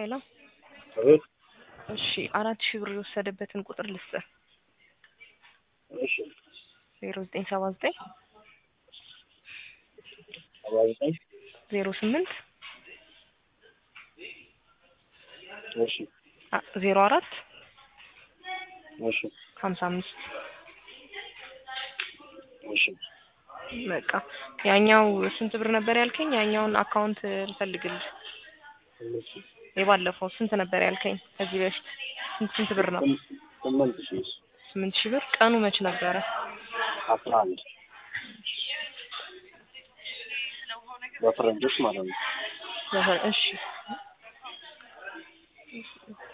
ሄሎ አቤት። እሺ አራት ሺህ ብር የወሰደበትን ቁጥር ልስጥህ እሺ ዜሮ ዘጠኝ ሰባ ዘጠኝ ሰባ ዘጠኝ ዜሮ ስምንት እሺ ዜሮ አራት እሺ ሀምሳ አምስት እሺ በቃ ያኛው ስንት ብር ነበር ያልከኝ? ያኛውን አካውንት ልፈልግልህ። እሺ የባለፈው ስንት ነበር ያልከኝ? ከዚህ በፊት ስንት ስንት ብር ነው? ስምንት ሺህ ስምንት ሺህ ብር። ቀኑ መች ነበረ? አስራ አንድ በፈረንጆች ማለት ነው። በፈ- እሺ